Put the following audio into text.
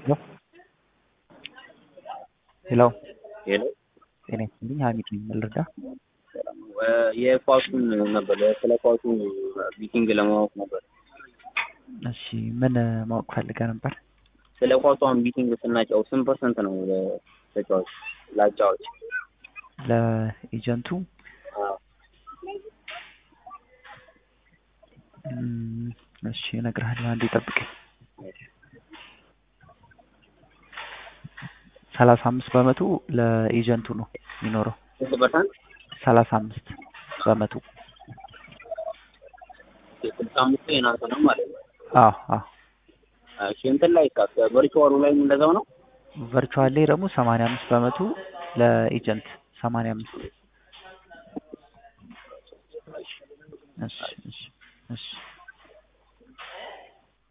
ሄሎ ሄሎ ጤና ይስጥልኝ ሀሚድ ነኝ ምን ልርዳ የኳሱን ነበር ስለ ኳሱ ሚቲንግ ለማወቅ ነበር። እሺ ምን ማወቅ ፈልገህ ነበር ስለ ኳሷን ሚቲንግ ስናጫው ስንት ፐርሰንት ነው ለተጫዋች ለአጫዋች? ለኤጀንቱ አዎ። እም፣ እሺ እነግርሃለሁ አንዴ ጠብቀኝ ሰላሳ አምስት በመቶ ለኤጀንቱ ነው የሚኖረው ስንት ፐርሰንት? ሰላሳ አምስት በመቶ ስልሳ አምስቱ የናንተ ነው ማለት ነው። አዎ አዎ እሺ እንትን ላይ ካ ቨርቹዋሉ ላይ እንደዛው ነው። ቨርቹዋል ላይ ደግሞ ሰማንያ አምስት በመቶ ለኤጀንት ሰማንያ አምስት እሺ እሺ እሺ